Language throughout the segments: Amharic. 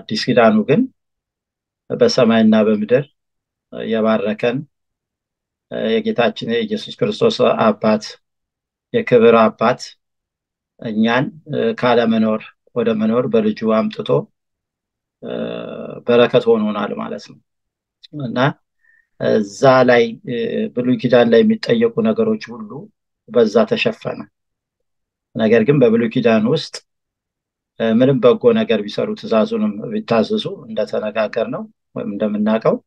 በአዲስ ኪዳኑ ግን በሰማይና በምድር የባረከን የጌታችን የኢየሱስ ክርስቶስ አባት የክብር አባት እኛን ካለመኖር ወደ መኖር በልጁ አምጥቶ በረከት ሆኖናል ማለት ነው እና እዛ ላይ ብሉይ ኪዳን ላይ የሚጠየቁ ነገሮች ሁሉ በዛ ተሸፈነ ነገር ግን በብሉይ ኪዳን ውስጥ ምንም በጎ ነገር ቢሰሩ ትእዛዙንም ቢታዘዙ እንደተነጋገር ነው ወይም እንደምናውቀው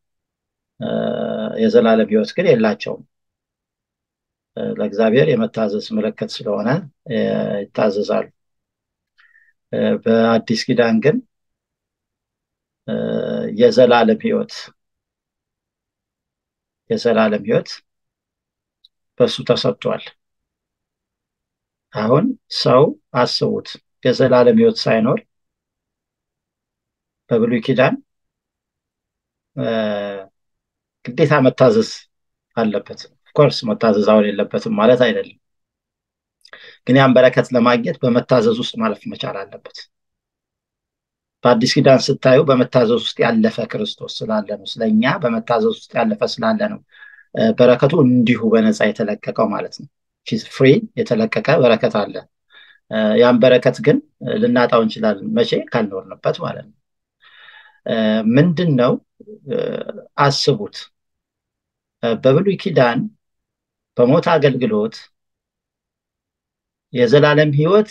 የዘላለም ህይወት ግን የላቸውም ለእግዚአብሔር የመታዘዝ ምልክት ስለሆነ ይታዘዛሉ በአዲስ ኪዳን ግን የዘላለም ህይወት የዘላለም ህይወት በሱ ተሰጥቷል አሁን ሰው አስቡት የዘላለም ህይወት ሳይኖር በብሉይ ኪዳን ግዴታ መታዘዝ አለበት ኮርስ መታዘዝ አሁን የለበትም ማለት አይደለም ግን ያን በረከት ለማግኘት በመታዘዝ ውስጥ ማለፍ መቻል አለበት በአዲስ ኪዳን ስታዩ በመታዘዝ ውስጥ ያለፈ ክርስቶስ ስላለ ነው ስለኛ በመታዘዝ ውስጥ ያለፈ ስላለ ነው በረከቱ እንዲሁ በነፃ የተለቀቀው ማለት ነው ፍሪ የተለቀቀ በረከት አለ ያን በረከት ግን ልናጣው እንችላለን መቼ ካልኖርንበት ማለት ነው ምንድን ነው አስቡት በብሉይ ኪዳን በሞት አገልግሎት የዘላለም ህይወት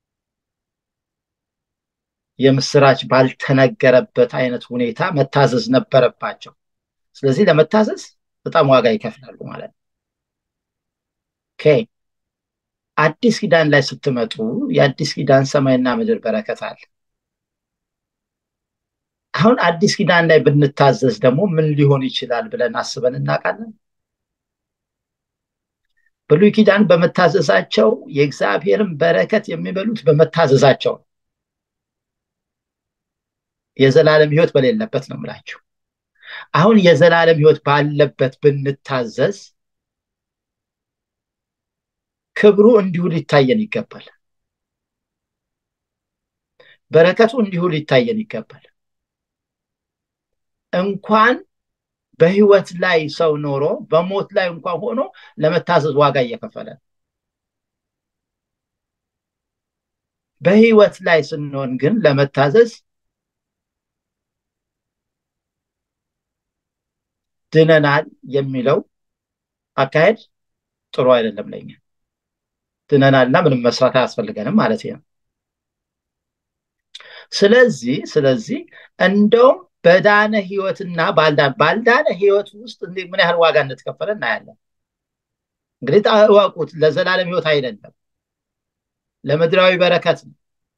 የምስራች ባልተነገረበት አይነት ሁኔታ መታዘዝ ነበረባቸው ስለዚህ ለመታዘዝ በጣም ዋጋ ይከፍላሉ ማለት ነው አዲስ ኪዳን ላይ ስትመጡ የአዲስ ኪዳን ሰማይና ምድር በረከት አለ አሁን አዲስ ኪዳን ላይ ብንታዘዝ ደግሞ ምን ሊሆን ይችላል ብለን አስበን እናውቃለን ብሉይ ኪዳን በመታዘዛቸው የእግዚአብሔርን በረከት የሚበሉት በመታዘዛቸው የዘላለም ህይወት በሌለበት ነው ምላችሁ አሁን የዘላለም ህይወት ባለበት ብንታዘዝ ክብሩ እንዲሁ ሊታየን ይገባል በረከቱ እንዲሁ ሊታየን ይገባል እንኳን በህይወት ላይ ሰው ኖሮ በሞት ላይ እንኳን ሆኖ ለመታዘዝ ዋጋ እየከፈለ በህይወት ላይ ስንሆን ግን ለመታዘዝ ድነናል የሚለው አካሄድ ጥሩ አይደለም ለኛ ድነናልና ምንም መስራት አያስፈልገንም ማለት ነው ስለዚህ ስለዚህ እንደውም በዳነ ህይወትና ባልዳነ ባልዳነ ህይወት ውስጥ ምን ያህል ዋጋ እንደተከፈለ እናያለን እንግዲህ እወቁት ለዘላለም ህይወት አይደለም ለምድራዊ በረከት ነው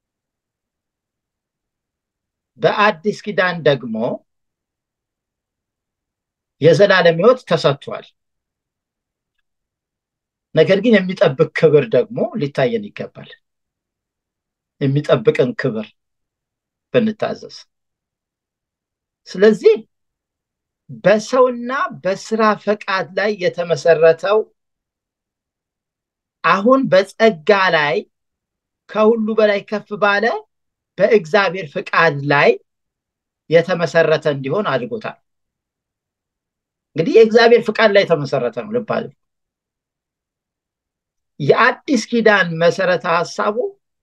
በአዲስ ኪዳን ደግሞ የዘላለም ህይወት ተሰጥቷል ነገር ግን የሚጠብቅ ክብር ደግሞ ሊታየን ይገባል የሚጠብቅን ክብር ብንታዘዝ ስለዚህ በሰውና በስራ ፈቃድ ላይ የተመሰረተው አሁን በጸጋ ላይ ከሁሉ በላይ ከፍ ባለ በእግዚአብሔር ፍቃድ ላይ የተመሰረተ እንዲሆን አድርጎታል እንግዲህ የእግዚአብሔር ፍቃድ ላይ የተመሰረተ ነው ልብ የአዲስ ኪዳን መሰረተ ሀሳቡ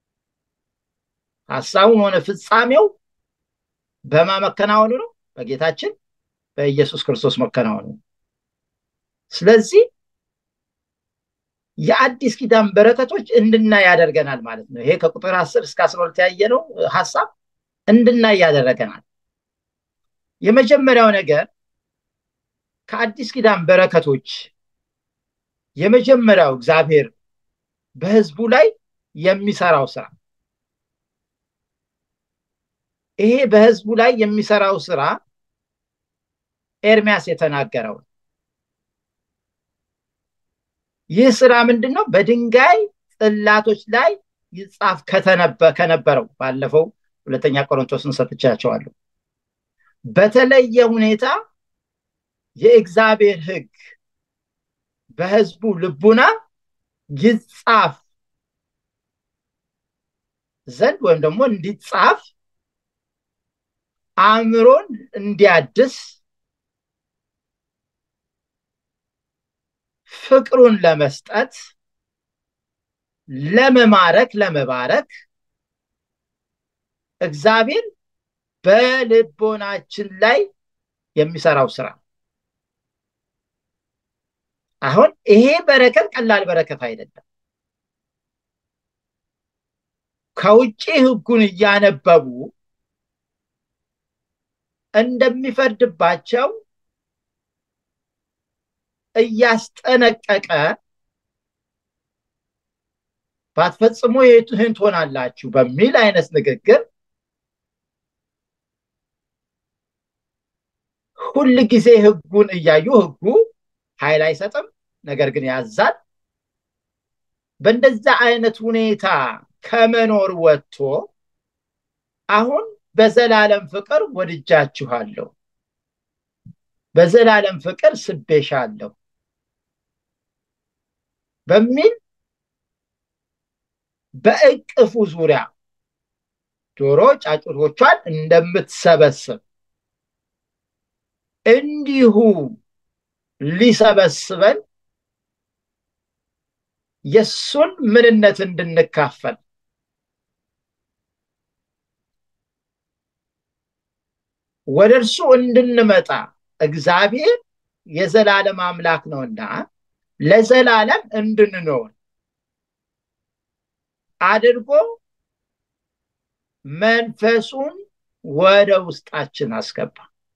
ሀሳቡም ሆነ ፍጻሜው በማ መከናወኑ ነው በጌታችን በኢየሱስ ክርስቶስ መከናወኑ ስለዚህ የአዲስ ኪዳን በረከቶች እንድናይ ያደርገናል ማለት ነው ይሄ ከቁጥር 10 እስከ 12 ያየነው ሀሳብ እንድናይ ያደረገናል የመጀመሪያው ነገር ከአዲስ ኪዳን በረከቶች የመጀመሪያው እግዚአብሔር በህዝቡ ላይ የሚሰራው ስራ ይሄ በህዝቡ ላይ የሚሰራው ስራ ኤርሚያስ የተናገረው ይህ ስራ ምንድን ነው በድንጋይ ጽላቶች ላይ ይጻፍ ከነበረው ባለፈው ሁለተኛ ቆሮንቶስን ሰጥቻቸዋለሁ በተለየ ሁኔታ የእግዚአብሔር ህግ በህዝቡ ልቡና ይጻፍ ዘንድ ወይም ደግሞ እንዲጻፍ አእምሮን እንዲያድስ ፍቅሩን ለመስጠት ለመማረክ ለመባረክ እግዚአብሔር በልቦናችን ላይ የሚሰራው ስራ አሁን ይሄ በረከት ቀላል በረከት አይደለም ከውጭ ህጉን እያነበቡ እንደሚፈርድባቸው እያስጠነቀቀ ባትፈጽሙ ይህን ትሆናላችሁ በሚል አይነት ንግግር ሁል ጊዜ ህጉን እያዩ ህጉ ኃይል አይሰጥም ነገር ግን ያዛል በእንደዛ አይነት ሁኔታ ከመኖር ወጥቶ አሁን በዘላለም ፍቅር ወድጃችኋለሁ በዘላለም ፍቅር ስቤሻለሁ በሚል በእቅፉ ዙሪያ ዶሮ ጫጩቶቿን እንደምትሰበስብ እንዲሁ ሊሰበስበን የሱን ምንነት እንድንካፈል ወደ እርሱ እንድንመጣ እግዚአብሔር የዘላለም አምላክ ነውና ለዘላለም እንድንኖር አድርጎ መንፈሱን ወደ ውስጣችን አስገባ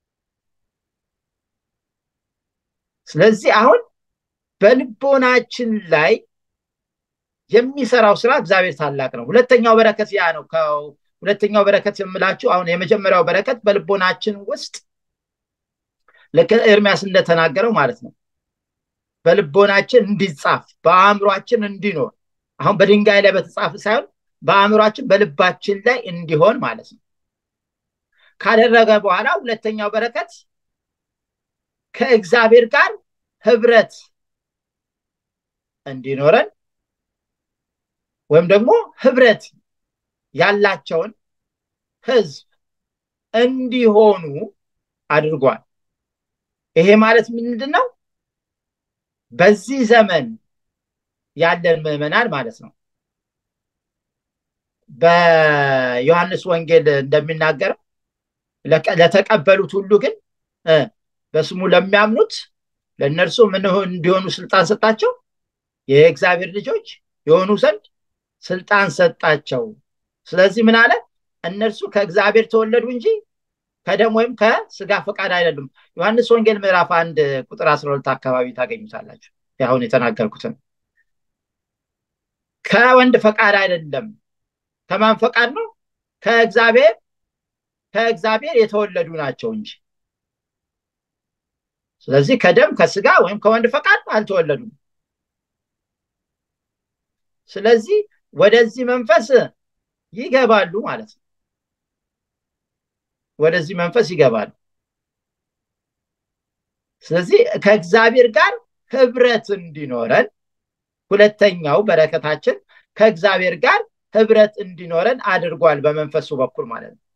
ስለዚህ አሁን በልቦናችን ላይ የሚሰራው ስራ እግዚአብሔር ታላቅ ነው ሁለተኛው በረከት ያ ነው ሁለተኛው በረከት የምላችሁ አሁን የመጀመሪያው በረከት በልቦናችን ውስጥ ልክ ኤርሚያስ እንደተናገረው ማለት ነው በልቦናችን እንዲጻፍ በአእምሯችን እንዲኖር አሁን በድንጋይ ላይ በተጻፈ ሳይሆን በአእምሯችን በልባችን ላይ እንዲሆን ማለት ነው ካደረገ በኋላ ሁለተኛው በረከት ከእግዚአብሔር ጋር ህብረት እንዲኖረን ወይም ደግሞ ህብረት ያላቸውን ህዝብ እንዲሆኑ አድርጓል ይሄ ማለት ምንድን ነው በዚህ ዘመን ያለን ምዕመናን ማለት ነው በዮሐንስ ወንጌል እንደሚናገረው ለተቀበሉት ሁሉ ግን በስሙ ለሚያምኑት ለእነርሱ ምን እንዲሆኑ ስልጣን ሰጣቸው የእግዚአብሔር ልጆች የሆኑ ዘንድ ስልጣን ሰጣቸው ስለዚህ ምን አለ እነርሱ ከእግዚአብሔር ተወለዱ እንጂ ከደም ወይም ከስጋ ፈቃድ አይደሉም ዮሐንስ ወንጌል ምዕራፍ አንድ ቁጥር 12 አካባቢ ታገኙታላችሁ አሁን የተናገርኩትን ከወንድ ፈቃድ አይደለም ከማን ፈቃድ ነው ከእግዚአብሔር ከእግዚአብሔር የተወለዱ ናቸው እንጂ ስለዚህ ከደም ከስጋ ወይም ከወንድ ፈቃድ አልተወለዱም ስለዚህ ወደዚህ መንፈስ ይገባሉ ማለት ነው ወደዚህ መንፈስ ይገባሉ ስለዚህ ከእግዚአብሔር ጋር ህብረት እንዲኖረን ሁለተኛው በረከታችን ከእግዚአብሔር ጋር ህብረት እንዲኖረን አድርጓል በመንፈሱ በኩል ማለት ነው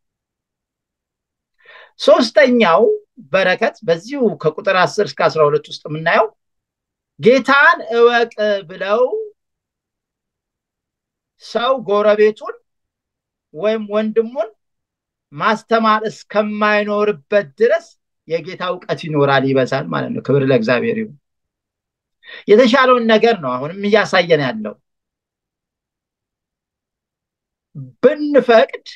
ሶስተኛው በረከት በዚሁ ከቁጥር 10 እስከ 12 ውስጥ የምናየው ጌታን እወቅ ብለው ሰው ጎረቤቱን ወይም ወንድሙን ማስተማር እስከማይኖርበት ድረስ የጌታ እውቀት ይኖራል ይበዛል ማለት ነው ክብር ለእግዚአብሔር ይሁን የተሻለውን ነገር ነው አሁንም እያሳየን ያለው ብንፈቅድ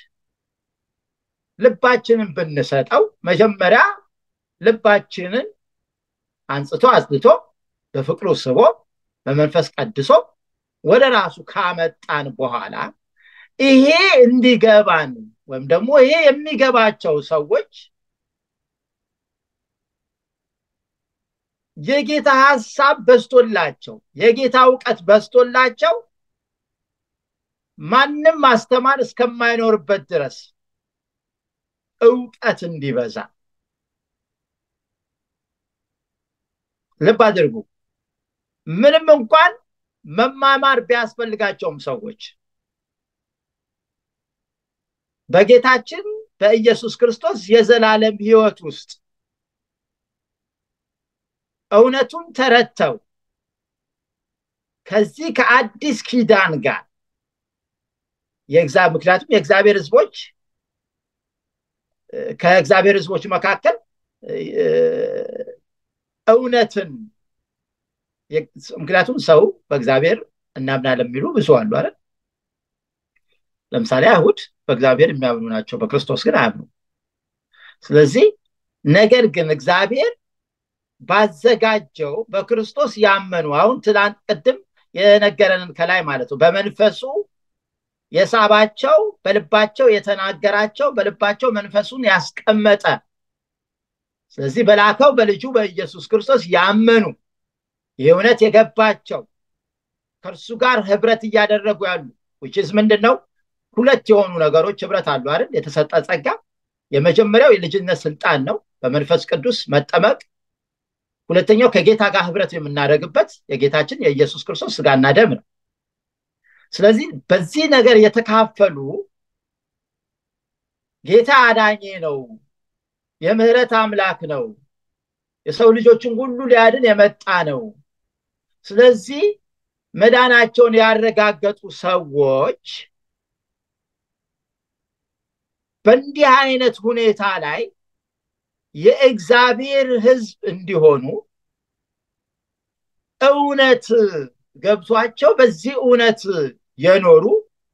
ልባችንን ብንሰጠው መጀመሪያ ልባችንን አንጽቶ አጽድቶ በፍቅሩ ስቦ በመንፈስ ቀድሶ ወደ ራሱ ካመጣን በኋላ ይሄ እንዲገባን ወይም ደግሞ ይሄ የሚገባቸው ሰዎች የጌታ ሀሳብ በስቶላቸው የጌታ እውቀት በስቶላቸው ማንም ማስተማር እስከማይኖርበት ድረስ እውቀት እንዲበዛ ልብ አድርጉ ምንም እንኳን መማማር ቢያስፈልጋቸውም ሰዎች በጌታችን በኢየሱስ ክርስቶስ የዘላለም ህይወት ውስጥ እውነቱን ተረድተው ከዚህ ከአዲስ ኪዳን ጋር ምክንያቱም የእግዚአብሔር ህዝቦች ከእግዚአብሔር ህዝቦች መካከል እውነትን ምክንያቱም ሰው በእግዚአብሔር እናምናለን የሚሉ ብዙ አሉ አይደል ለምሳሌ አይሁድ በእግዚአብሔር የሚያምኑ ናቸው በክርስቶስ ግን አያምኑ ስለዚህ ነገር ግን እግዚአብሔር ባዘጋጀው በክርስቶስ ያመኑ አሁን ትላንት ቅድም የነገረንን ከላይ ማለት ነው በመንፈሱ የሳባቸው በልባቸው የተናገራቸው በልባቸው መንፈሱን ያስቀመጠ ስለዚህ በላከው በልጁ በኢየሱስ ክርስቶስ ያመኑ ይህ እውነት የገባቸው ከእርሱ ጋር ህብረት እያደረጉ ያሉ ውችዝ ምንድን ነው ሁለት የሆኑ ነገሮች ህብረት አሉ አይደል የተሰጠ ጸጋ የመጀመሪያው የልጅነት ስልጣን ነው በመንፈስ ቅዱስ መጠመቅ ሁለተኛው ከጌታ ጋር ህብረት የምናደርግበት የጌታችን የኢየሱስ ክርስቶስ ስጋና ደም ነው ስለዚህ በዚህ ነገር የተካፈሉ ጌታ አዳኜ ነው የምህረት አምላክ ነው የሰው ልጆችን ሁሉ ሊያድን የመጣ ነው ስለዚህ መዳናቸውን ያረጋገጡ ሰዎች በእንዲህ አይነት ሁኔታ ላይ የእግዚአብሔር ህዝብ እንዲሆኑ እውነት ገብቷቸው በዚህ እውነት የኖሩ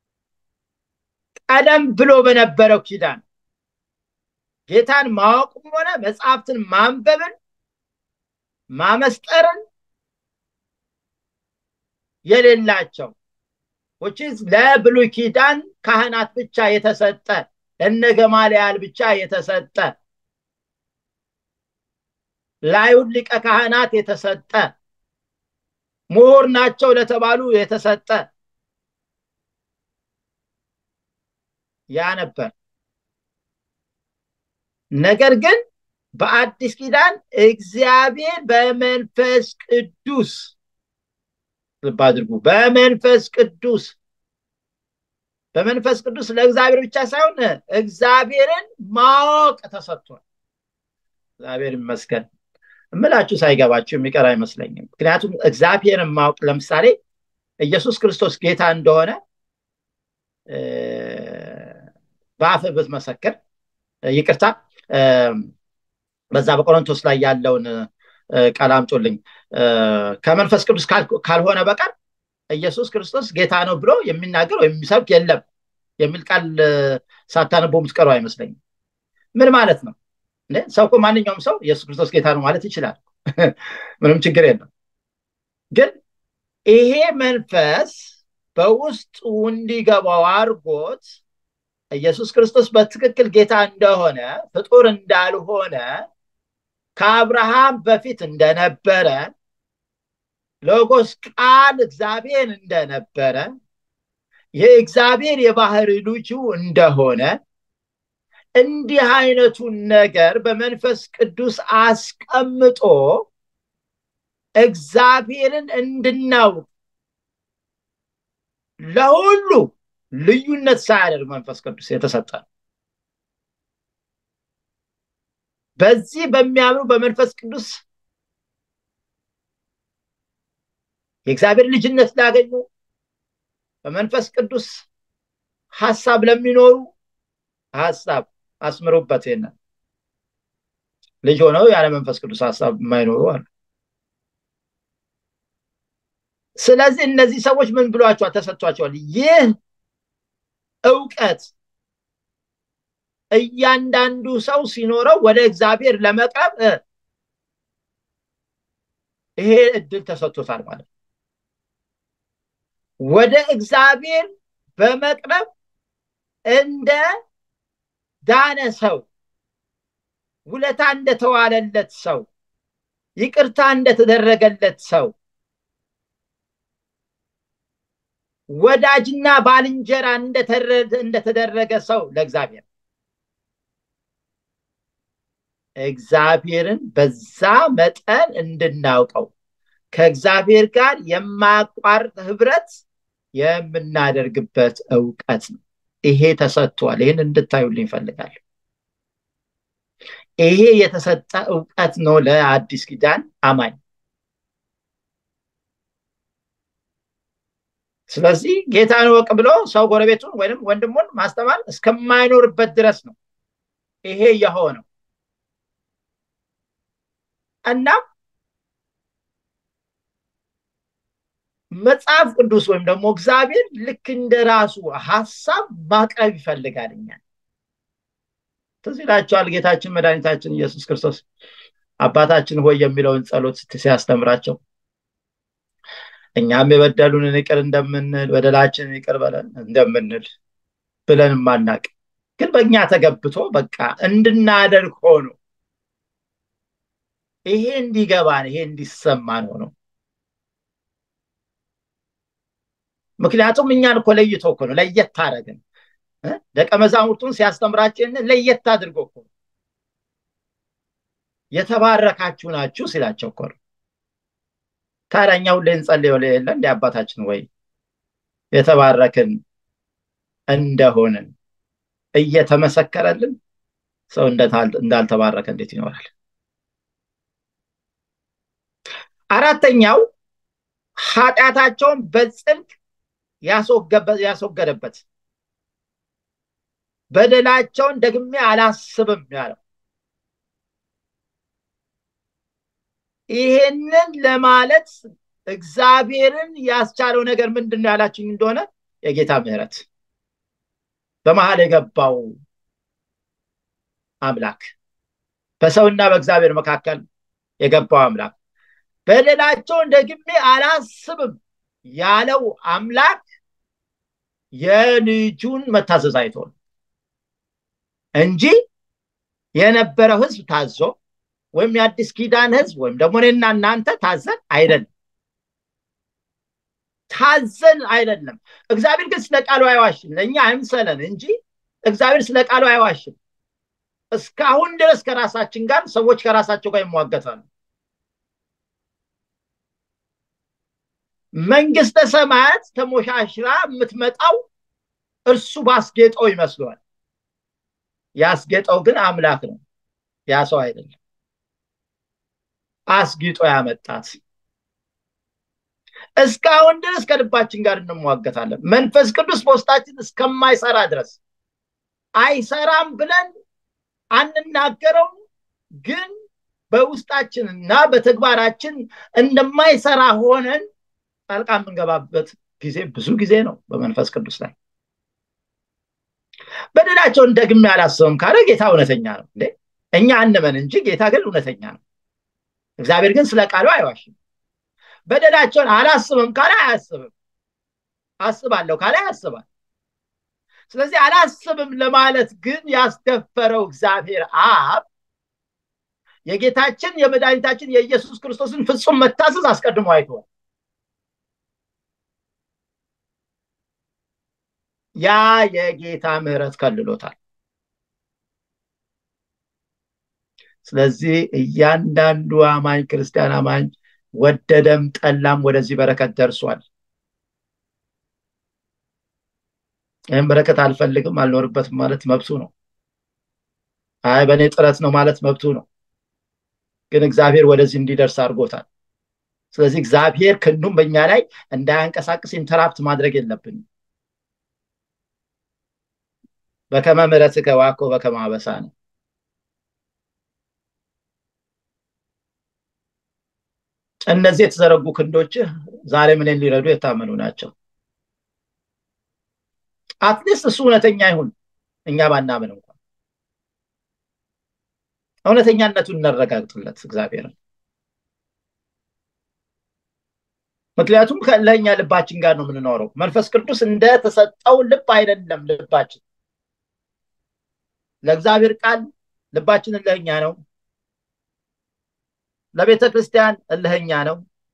ቀደም ብሎ በነበረው ኪዳን ጌታን ማወቅም ሆነ መጽሐፍትን ማንበብን ማመስጠርን የሌላቸው ውችዝ ለብሉይ ኪዳን ካህናት ብቻ የተሰጠ ለነ ገማልያል ብቻ የተሰጠ ለአይሁድ ሊቀ ካህናት የተሰጠ ምሁር ናቸው ለተባሉ የተሰጠ ያ ነበር ነገር ግን በአዲስ ኪዳን እግዚአብሔር በመንፈስ ቅዱስ ልብ አድርጉ በመንፈስ ቅዱስ በመንፈስ ቅዱስ ለእግዚአብሔር ብቻ ሳይሆን እግዚአብሔርን ማወቅ ተሰጥቷል እግዚአብሔር ይመስገን እምላችሁ ሳይገባችሁ የሚቀር አይመስለኝም ምክንያቱም እግዚአብሔርን ማወቅ ለምሳሌ ኢየሱስ ክርስቶስ ጌታ እንደሆነ በአፍ ብትመሰክር ይቅርታ በዛ በቆሮንቶስ ላይ ያለውን ቃል አምጦልኝ ከመንፈስ ቅዱስ ካልሆነ በቀር ኢየሱስ ክርስቶስ ጌታ ነው ብሎ የሚናገር ወይም የሚሰብክ የለም የሚል ቃል ሳታነቦ የምትቀሩ አይመስለኝም ምን ማለት ነው ሰው እኮ ማንኛውም ሰው ኢየሱስ ክርስቶስ ጌታ ነው ማለት ይችላል ምንም ችግር የለም ግን ይሄ መንፈስ በውስጡ እንዲገባው አድርጎት ኢየሱስ ክርስቶስ በትክክል ጌታ እንደሆነ ፍጡር እንዳልሆነ ከአብርሃም በፊት እንደነበረ ሎጎስ ቃል እግዚአብሔር እንደነበረ የእግዚአብሔር የባህር ልጁ እንደሆነ እንዲህ አይነቱን ነገር በመንፈስ ቅዱስ አስቀምጦ እግዚአብሔርን እንድናውቅ ለሁሉ ልዩነት ሳያደርግ መንፈስ ቅዱስ የተሰጠ በዚህ በሚያምኑ በመንፈስ ቅዱስ የእግዚአብሔር ልጅነት ላገኙ በመንፈስ ቅዱስ ሀሳብ ለሚኖሩ ሀሳብ አስምሩበት ይንን ልጅ ሆነው ያለ መንፈስ ቅዱስ ሀሳብ የማይኖሩ አሉ ስለዚህ እነዚህ ሰዎች ምን ብሏቸዋል ተሰጥቷቸዋል ይህ እውቀት እያንዳንዱ ሰው ሲኖረው ወደ እግዚአብሔር ለመቅረብ ይሄ እድል ተሰጥቶታል ማለት ነው ወደ እግዚአብሔር በመቅረብ እንደ ዳነ ሰው ውለታ እንደተዋለለት ሰው ይቅርታ እንደተደረገለት ሰው ወዳጅና ባልንጀራ እንደተደረገ ሰው ለእግዚአብሔር እግዚአብሔርን በዛ መጠን እንድናውቀው ከእግዚአብሔር ጋር የማያቋርጥ ህብረት የምናደርግበት እውቀት ነው ይሄ ተሰጥቷል ይህን እንድታዩልኝ ይፈልጋል ይሄ የተሰጠ እውቀት ነው ለአዲስ ኪዳን አማኝ። ስለዚህ ጌታን ወቅ ብሎ ሰው ጎረቤቱን ወይም ወንድሙን ማስተማር እስከማይኖርበት ድረስ ነው ይሄ የሆነው እና መጽሐፍ ቅዱስ ወይም ደግሞ እግዚአብሔር ልክ እንደ ራሱ ሀሳብ ማቅረብ ይፈልጋል እኛን ትዝ ይላቸዋል ጌታችን መድኃኒታችን ኢየሱስ ክርስቶስ አባታችን ሆይ የሚለውን ጸሎት ሲያስተምራቸው እኛም የበደሉንን ይቅር እንደምንል በደላችንን ይቅር በለን እንደምንል ብለን ማናቅ ግን በእኛ ተገብቶ በቃ እንድናደርግ ሆኖ ይሄ እንዲገባን ይሄ እንዲሰማን ሆኖ ምክንያቱም እኛን እኮ ለይቶ እኮ ነው ለየት አደረግን ደቀ መዛሙርቱን ሲያስተምራችን ለየት አድርጎ እኮ የተባረካችሁ ናችሁ ሲላቸው እኮ ነው ታዲያ እኛ ሁሌ እንጸልየው የለ እንደ አባታችን ወይ የተባረክን እንደሆንን እየተመሰከረልን ሰው እንዳልተባረከ እንዴት ይኖራል አራተኛው ኃጢአታቸውን በጽድቅ ያስወገደበት በደላቸውን ደግሜ አላስብም ያለው ይሄንን ለማለት እግዚአብሔርን ያስቻለው ነገር ምንድን ነው ያላችኝ እንደሆነ የጌታ ምህረት በመሀል የገባው አምላክ በሰውና በእግዚአብሔር መካከል የገባው አምላክ በደላቸውን ደግሜ አላስብም ያለው አምላክ የልጁን መታዘዝ አይቶ ነው እንጂ የነበረው ህዝብ ታዞ ወይም የአዲስ ኪዳን ህዝብ ወይም ደግሞ እኔና እናንተ ታዘን አይደለም ታዘን አይደለም እግዚአብሔር ግን ስለ ቃሉ አይዋሽም ለእኛ አይምሰለን እንጂ እግዚአብሔር ስለ ቃሉ አይዋሽም እስካሁን ድረስ ከራሳችን ጋር ሰዎች ከራሳቸው ጋር ይሟገታሉ መንግስተ ሰማያት ተሞሻሽራ የምትመጣው እርሱ ባስጌጠው ይመስለዋል ያስጌጠው ግን አምላክ ነው ያ ሰው አይደለም አስጊጦ ያመጣት እስካሁን ድረስ ከልባችን ጋር እንሟገታለን መንፈስ ቅዱስ በውስጣችን እስከማይሰራ ድረስ አይሰራም ብለን አንናገረው ግን በውስጣችንና በተግባራችን እንደማይሰራ ሆነን ጣልቃ የምንገባበት ጊዜ ብዙ ጊዜ ነው በመንፈስ ቅዱስ ላይ በደላቸውን ደግሜ አላስብም ካለ ጌታ እውነተኛ ነው እንዴ እኛ አንመን እንጂ ጌታ ግን እውነተኛ ነው እግዚአብሔር ግን ስለ ቃሉ አይዋሽም በደላቸውን አላስብም ካለ አያስብም አስባለሁ ካለ ያስባል ስለዚህ አላስብም ለማለት ግን ያስደፈረው እግዚአብሔር አብ የጌታችን የመድኃኒታችን የኢየሱስ ክርስቶስን ፍጹም መታዘዝ አስቀድሞ አይተዋል ያ የጌታ ምህረት ከልሎታል ስለዚህ እያንዳንዱ አማኝ ክርስቲያን አማኝ ወደደም ጠላም ወደዚህ በረከት ደርሷል ይህም በረከት አልፈልግም አልኖርበትም ማለት መብቱ ነው አይ በእኔ ጥረት ነው ማለት መብቱ ነው ግን እግዚአብሔር ወደዚህ እንዲደርስ አድርጎታል ስለዚህ እግዚአብሔር ክንዱም በእኛ ላይ እንዳያንቀሳቅስ ኢንተራፕት ማድረግ የለብንም በከመ ምሕረትከ ዋኮ በከመ አበሳነ እነዚህ የተዘረጉ ክንዶችህ ዛሬ ምንን ሊረዱ የታመኑ ናቸው አትሊስት እሱ እውነተኛ ይሁን እኛ ባናምን እንኳን እውነተኛነቱን እናረጋግጥለት እግዚአብሔርን ምክንያቱም ለእኛ ልባችን ጋር ነው የምንኖረው መንፈስ ቅዱስ እንደተሰጠው ልብ አይደለም ልባችን ለእግዚአብሔር ቃል ልባችን እልህኛ ነው ለቤተ ክርስቲያን እልህኛ ነው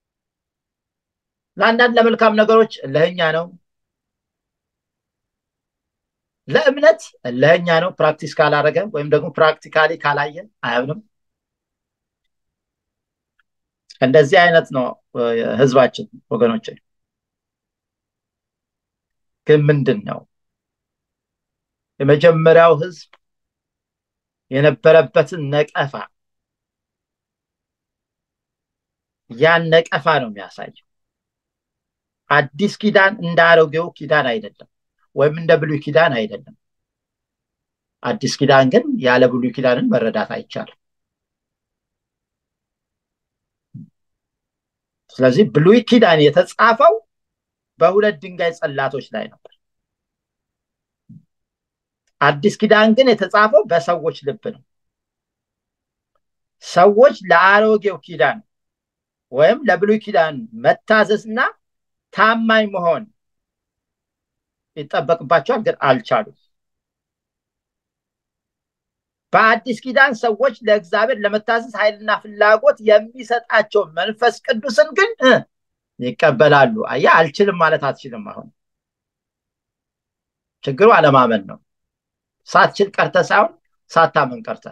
ለአንዳንድ ለመልካም ነገሮች እልህኛ ነው ለእምነት እልህኛ ነው ፕራክቲስ ካላረገ ወይም ደግሞ ፕራክቲካሊ ካላየን አያምንም እንደዚህ አይነት ነው ህዝባችን ወገኖች ግን ምንድን ነው የመጀመሪያው ህዝብ የነበረበትን ነቀፋ ያን ነቀፋ ነው የሚያሳየው። አዲስ ኪዳን እንደ አሮጌው ኪዳን አይደለም፣ ወይም እንደ ብሉይ ኪዳን አይደለም። አዲስ ኪዳን ግን ያለ ብሉይ ኪዳንን መረዳት አይቻልም። ስለዚህ ብሉይ ኪዳን የተጻፈው በሁለት ድንጋይ ጽላቶች ላይ ነበር። አዲስ ኪዳን ግን የተጻፈው በሰዎች ልብ ነው። ሰዎች ለአሮጌው ኪዳን ወይም ለብሉይ ኪዳን መታዘዝና ታማኝ መሆን ይጠበቅባቸዋል፣ ግን አልቻሉም። በአዲስ ኪዳን ሰዎች ለእግዚአብሔር ለመታዘዝ ኃይልና ፍላጎት የሚሰጣቸውን መንፈስ ቅዱስን ግን ይቀበላሉ። አየህ፣ አልችልም ማለት አትችልም። አሁን ችግሩ አለማመን ነው። ሳትችል ቀርተ ሳይሆን ሳታመን ቀርተ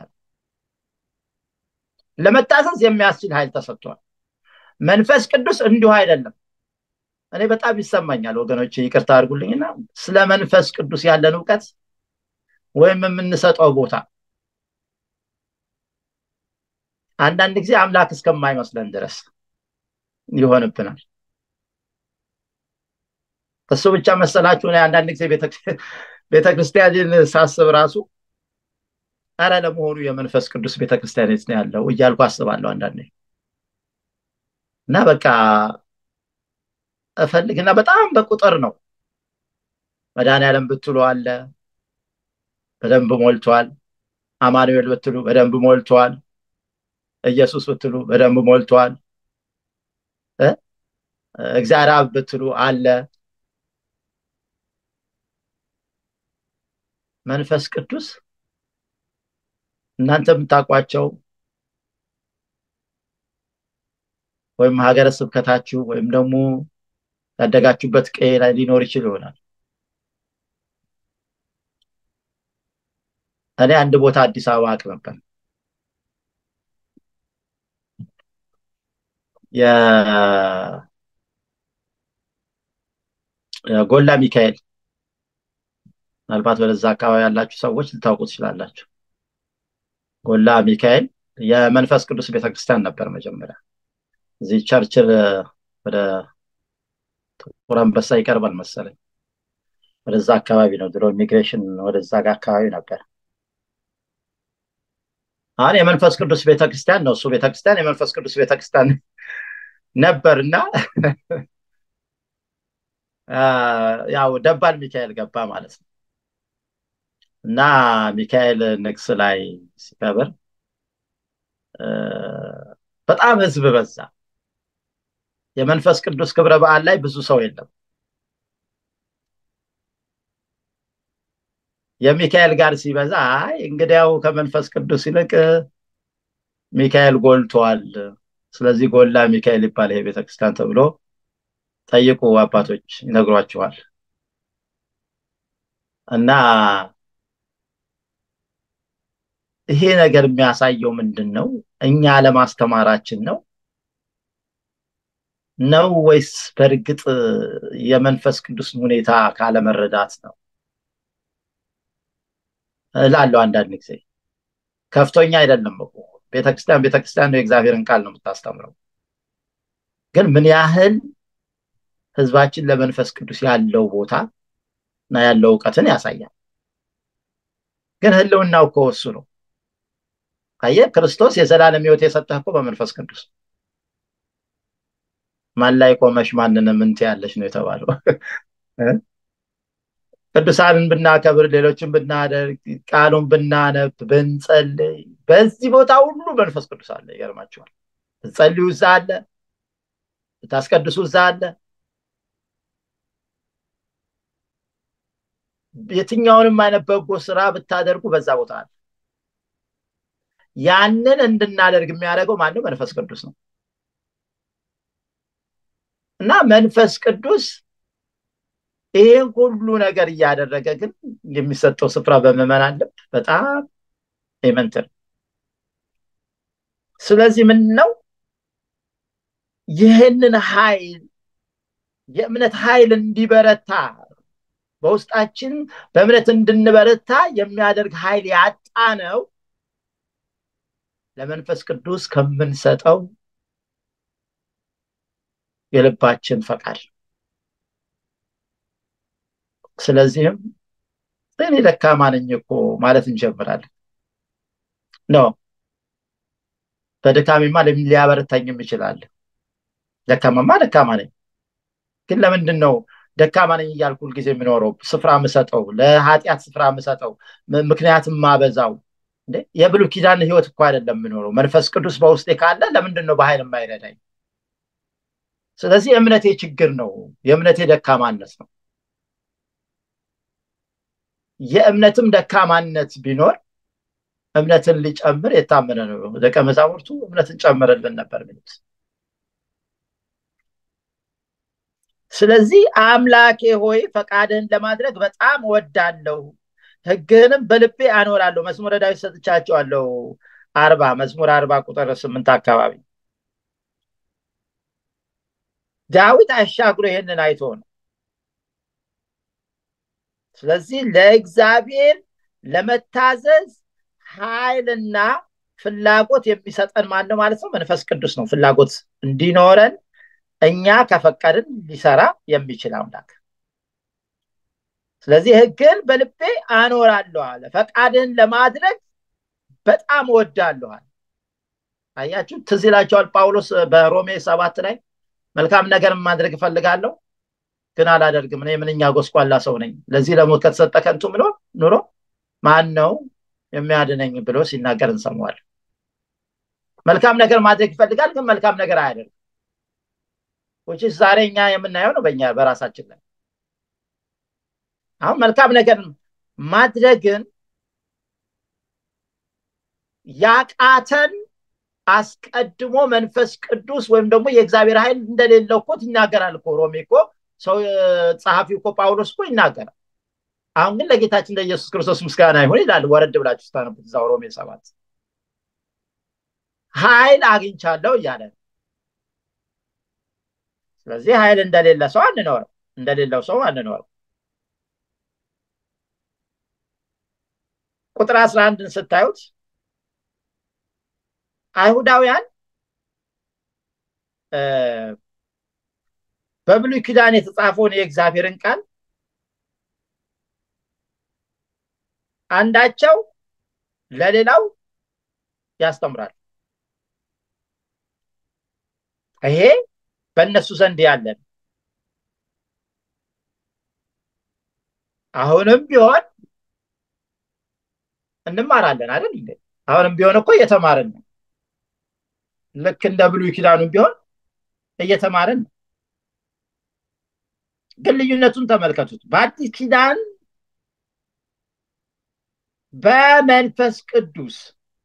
ለመታዘዝ የሚያስችል ኃይል ተሰጥቷል። መንፈስ ቅዱስ እንዲሁ አይደለም። እኔ በጣም ይሰማኛል ወገኖች፣ ይቅርታ አድርጉልኝና ስለ መንፈስ ቅዱስ ያለን እውቀት ወይም የምንሰጠው ቦታ አንዳንድ ጊዜ አምላክ እስከማይመስለን ድረስ ይሆንብናል። እሱ ብቻ መሰላችሁ? እኔ አንዳንድ ጊዜ ቤተክርስቲያንን ሳስብ ራሱ አረ ለመሆኑ የመንፈስ ቅዱስ ቤተክርስቲያን የት ነው ያለው እያልኩ አስባለሁ አንዳንዴ እና በቃ እፈልግና በጣም በቁጥር ነው። መድኃኔዓለም ብትሉ አለ በደንብ ሞልቷል። አማኑኤል ብትሉ በደንብ ሞልቷል። ኢየሱስ ብትሉ በደንብ ሞልቷል። እግዚአብሔር አብ ብትሉ አለ። መንፈስ ቅዱስ እናንተ የምታውቋቸው ወይም ሀገረ ስብከታችሁ ወይም ደግሞ ያደጋችሁበት ቀዬ ላይ ሊኖር ይችል ይሆናል። እኔ አንድ ቦታ አዲስ አበባ አቅ ነበር። የጎላ ሚካኤል ምናልባት ወደዛ አካባቢ ያላችሁ ሰዎች ልታውቁ ትችላላችሁ። ጎላ ሚካኤል የመንፈስ ቅዱስ ቤተክርስቲያን ነበር መጀመሪያ። እዚህ ቸርችል ወደ ጥቁር አንበሳ ይቀርባል መሰለኝ። ወደዛ አካባቢ ነው ድሮ ኢሚግሬሽን ወደዛ ጋር አካባቢ ነበር። አሁን የመንፈስ ቅዱስ ቤተክርስቲያን ነው እሱ ቤተክርስቲያን የመንፈስ ቅዱስ ቤተክርስቲያን ነበር እና ያው ደባል ሚካኤል ገባ ማለት ነው እና ሚካኤል ንግስ ላይ ሲከብር በጣም ህዝብ በዛ። የመንፈስ ቅዱስ ክብረ በዓል ላይ ብዙ ሰው የለም። የሚካኤል ጋር ሲበዛ አይ እንግዲያው ከመንፈስ ቅዱስ ይልቅ ሚካኤል ጎልቷል፣ ስለዚህ ጎላ ሚካኤል ይባል ይሄ ቤተክርስቲያን ተብሎ ጠይቁ፣ አባቶች ይነግሯችኋል። እና ይሄ ነገር የሚያሳየው ምንድን ነው? እኛ ለማስተማራችን ነው ነው ወይስ በእርግጥ የመንፈስ ቅዱስን ሁኔታ ካለመረዳት ነው እላለሁ። አንዳንድ ጊዜ ከፍቶኛ አይደለም እኮ ቤተክርስቲያን ቤተክርስቲያን ነው፣ የእግዚአብሔርን ቃል ነው የምታስተምረው። ግን ምን ያህል ህዝባችን ለመንፈስ ቅዱስ ያለው ቦታ እና ያለው እውቀትን ያሳያል። ግን ህልውናው እኮ እሱ ነው። አየህ፣ ክርስቶስ የዘላለም ህይወት የሰጠህ እኮ በመንፈስ ቅዱስ ማን ላይ ቆመሽ ማንንም እንት ያለሽ ነው የተባለው። ቅዱሳንን ብናከብር፣ ሌሎችን ብናደርግ፣ ቃሉን ብናነብ፣ ብንጸልይ፣ በዚህ ቦታ ሁሉ መንፈስ ቅዱስ አለ። ይገርማችኋል። ብትጸልዩ እዛ አለ፣ ብታስቀድሱ እዛ አለ። የትኛውንም አይነት በጎ ስራ ብታደርጉ በዛ ቦታ አለ። ያንን እንድናደርግ የሚያደርገው ማነው? መንፈስ ቅዱስ ነው። እና መንፈስ ቅዱስ ይህን ሁሉ ነገር እያደረገ ግን የሚሰጠው ስፍራ በምዕመናን ልብ በጣም ኤመንት ነው። ስለዚህ ምን ነው ይህንን ኃይል የእምነት ኃይል እንዲበረታ በውስጣችን በእምነት እንድንበረታ የሚያደርግ ኃይል ያጣ ነው ለመንፈስ ቅዱስ ከምንሰጠው የልባችን ፈቃድ ስለዚህም እኔ ደካማ ነኝ እኮ ማለት እንጀምራለን ነው በድካሜማ ሊያበረታኝም ይችላል ደካማማ ደካማ ነኝ ግን ለምንድን ነው ደካማ ነኝ እያልኩ ሁልጊዜ የምኖረው ስፍራ ምሰጠው ለኃጢአት ስፍራ ምሰጠው ምክንያትም ማበዛው የብሉ ኪዳን ህይወት እኮ አይደለም የምኖረው መንፈስ ቅዱስ በውስጤ ካለ ለምንድን ነው በኃይል የማይረዳኝ ስለዚህ የእምነቴ ችግር ነው የእምነቴ ደካማነት ነው የእምነትም ደካማነት ቢኖር እምነትን ሊጨምር የታመነ ነው ደቀ መዛሙርቱ እምነትን ጨምርልን ነበር ሚሉት ስለዚህ አምላኬ ሆይ ፈቃድህን ለማድረግ በጣም ወዳለሁ ህግህንም በልቤ አኖራለሁ መዝሙረ ዳዊት ሰጥቻቸዋለሁ አርባ መዝሙር አርባ ቁጥር ስምንት አካባቢ ዳዊት አሻግሮ ይህንን አይቶ ነው ስለዚህ ለእግዚአብሔር ለመታዘዝ ኃይልና ፍላጎት የሚሰጠን ማን ነው ማለት ነው መንፈስ ቅዱስ ነው ፍላጎት እንዲኖረን እኛ ከፈቀድን ሊሰራ የሚችል አምላክ ስለዚህ ህግን በልቤ አኖራለሁ አለ ፈቃድን ለማድረግ በጣም ወዳለኋል አያችሁ ትዝ ይላቸዋል ጳውሎስ በሮሜ ሰባት ላይ መልካም ነገር ማድረግ እፈልጋለሁ ግን አላደርግም እኔ ምንኛ ጎስቋላ ሰው ነኝ ለዚህ ለሞት ከተሰጠ ከንቱ ምኖ ኑሮ ማን ነው የሚያድነኝ ብሎ ሲናገር እንሰማዋል መልካም ነገር ማድረግ ይፈልጋል ግን መልካም ነገር አያደርግም ውጭ ዛሬ እኛ የምናየው ነው በእኛ በራሳችን ላይ አሁን መልካም ነገር ማድረግን ያቃተን አስቀድሞ መንፈስ ቅዱስ ወይም ደግሞ የእግዚአብሔር ኃይል እንደሌለው እኮ ይናገራል እኮ ሮሜ እኮ ሰው ጸሐፊው እኮ ጳውሎስ እኮ ይናገራል አሁን ግን ለጌታችን ለኢየሱስ ክርስቶስ ምስጋና ይሁን ይላል ወረድ ብላችሁ ስታነቡት እዛው ሮሜ ሰባት ኃይል አግኝቻለሁ እያለ ስለዚህ ኃይል እንደሌለ ሰው አንኖርም እንደሌለው ሰው አንኖርም ቁጥር አስራ አንድን ስታዩት አይሁዳውያን በብሉይ ኪዳን የተጻፈውን የእግዚአብሔርን ቃል አንዳቸው ለሌላው ያስተምራል ይሄ በእነሱ ዘንድ ያለን አሁንም ቢሆን እንማራለን አይደል እንዴ አሁንም ቢሆን እኮ እየተማርን ነው ልክ እንደ ብሉይ ኪዳኑም ቢሆን እየተማርን ነው ግን ልዩነቱን ተመልከቱት በአዲስ ኪዳን በመንፈስ ቅዱስ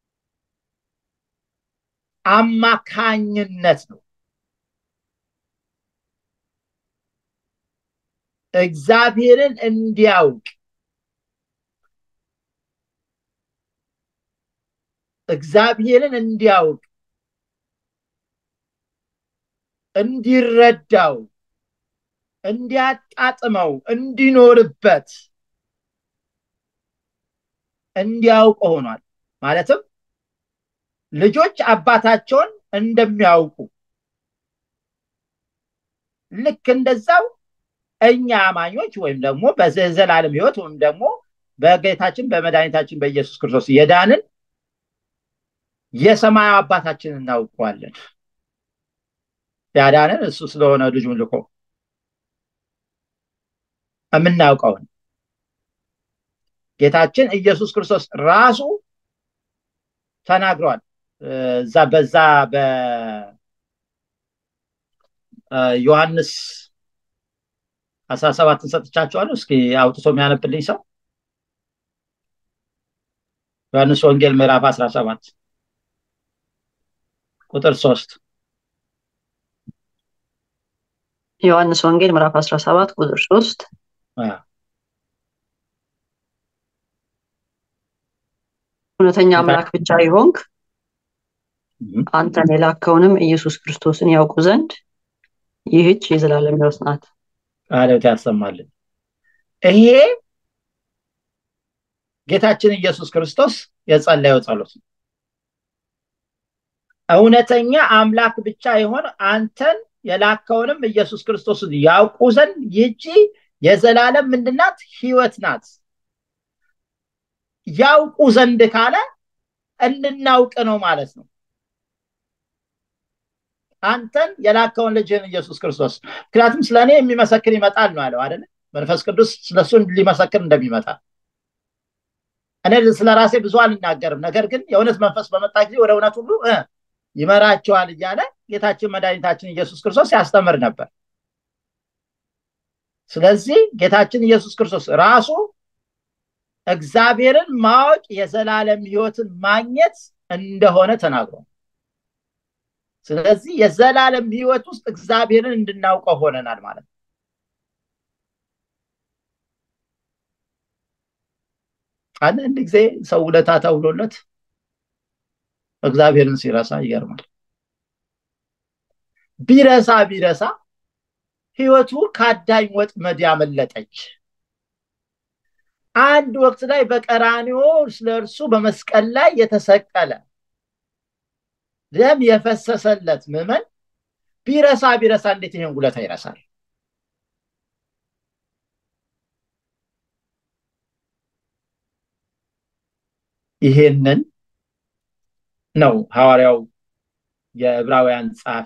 አማካኝነት ነው እግዚአብሔርን እንዲያውቅ እግዚአብሔርን እንዲያውቅ እንዲረዳው እንዲያጣጥመው እንዲኖርበት እንዲያውቅ ሆኗል ማለትም ልጆች አባታቸውን እንደሚያውቁ ልክ እንደዛው እኛ አማኞች ወይም ደግሞ በዘላለም ህይወት ወይም ደግሞ በጌታችን በመድኃኒታችን በኢየሱስ ክርስቶስ የዳንን የሰማያዊ አባታችን እናውቀዋለን ያዳንን እሱ ስለሆነ ልጁን ልኮ የምናውቀውን ጌታችን ኢየሱስ ክርስቶስ ራሱ ተናግሯል እዛ በዛ በዮሐንስ አስራ ሰባትን ሰጥቻቸዋለሁ እስኪ አውጥቶ የሚያነብልኝ ሰው ዮሐንስ ወንጌል ምዕራፍ አስራ ሰባት ቁጥር ሶስት ዮሐንስ ወንጌል ምዕራፍ 17 ቁጥር 3 እውነተኛ አምላክ ብቻ ይሆንክ አንተን የላከውንም ኢየሱስ ክርስቶስን ያውቁ ዘንድ ይህች የዘላለም ሕይወት ናት። ቃለት ያሰማልን። ይሄ ጌታችን ኢየሱስ ክርስቶስ የጸለየው ጸሎት ነው። እውነተኛ አምላክ ብቻ የሆነ አንተን የላከውንም ኢየሱስ ክርስቶስን ያውቁ ዘንድ ይቺ የዘላለም ምንድናት ህይወት ናት ያውቁ ዘንድ ካለ እንድናውቅ ነው ማለት ነው አንተን የላከውን ልጅህን ኢየሱስ ክርስቶስ ምክንያቱም ስለ እኔ የሚመሰክር ይመጣል ነው ያለው አደለ መንፈስ ቅዱስ ስለሱ ሊመሰክር እንደሚመጣ እኔ ስለ ራሴ ብዙ አልናገርም ነገር ግን የእውነት መንፈስ በመጣ ጊዜ ወደ እውነት ሁሉ ይመራቸዋል እያለ ጌታችን መድኃኒታችን ኢየሱስ ክርስቶስ ያስተምር ነበር ስለዚህ ጌታችን ኢየሱስ ክርስቶስ ራሱ እግዚአብሔርን ማወቅ የዘላለም ህይወትን ማግኘት እንደሆነ ተናግሯል ስለዚህ የዘላለም ህይወት ውስጥ እግዚአብሔርን እንድናውቀው ሆነናል ማለት ነው አንዳንድ ጊዜ ሰው ውለታ ተውሎለት እግዚአብሔርን ሲረሳ ይገርማል ቢረሳ ቢረሳ ህይወቱ ከአዳኝ ወጥመድ ያመለጠች አንድ ወቅት ላይ በቀራኒዮ ስለ እርሱ በመስቀል ላይ የተሰቀለ ደም የፈሰሰለት ምመን ቢረሳ ቢረሳ እንዴት ይሄን ውለታ ይረሳል ይሄንን ነው ሐዋርያው የዕብራውያን ጸሐፊ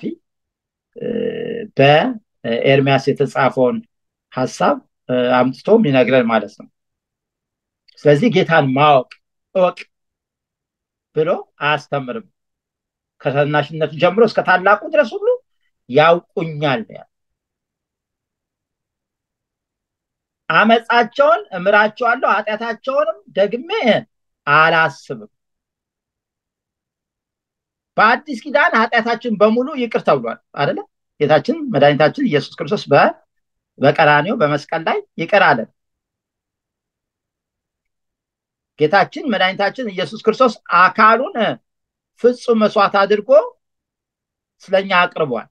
በኤርሚያስ የተጻፈውን ሀሳብ አምጥቶ ይነግረን ማለት ነው ስለዚህ ጌታን ማወቅ እወቅ ብሎ አያስተምርም ከታናሽነቱ ጀምሮ እስከ ታላቁ ድረስ ሁሉ ያውቁኛል አመፃቸውን እምራቸዋለሁ ኃጢአታቸውንም ደግሜ አላስብም በአዲስ ኪዳን ኃጢአታችን በሙሉ ይቅር ተብሏል አደለ ጌታችን መድኃኒታችን ኢየሱስ ክርስቶስ በቀራኔው በመስቀል ላይ ይቅር አለን ጌታችን መድኃኒታችን ኢየሱስ ክርስቶስ አካሉን ፍጹም መስዋዕት አድርጎ ስለኛ አቅርቧል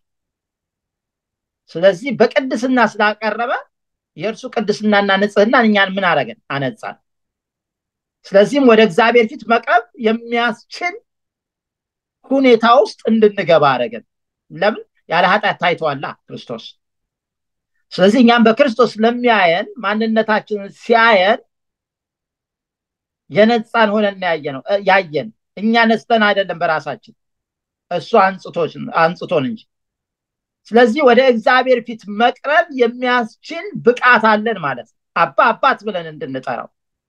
ስለዚህ በቅድስና ስላቀረበ የእርሱ ቅድስናና ንጽህና እኛን ምን አረገን አነጻን ስለዚህም ወደ እግዚአብሔር ፊት መቅረብ የሚያስችል ሁኔታ ውስጥ እንድንገባ አረገን ለምን ያለ ኃጢአት ታይተዋላ ክርስቶስ ስለዚህ እኛም በክርስቶስ ለሚያየን ማንነታችንን ሲያየን የነፃን ሆነን ያየ ነው ያየን እኛ ነስተን አይደለም በራሳችን እሱ አንጽቶን እንጂ ስለዚህ ወደ እግዚአብሔር ፊት መቅረብ የሚያስችል ብቃት አለን ማለት ነው አባ አባት ብለን እንድንጠራው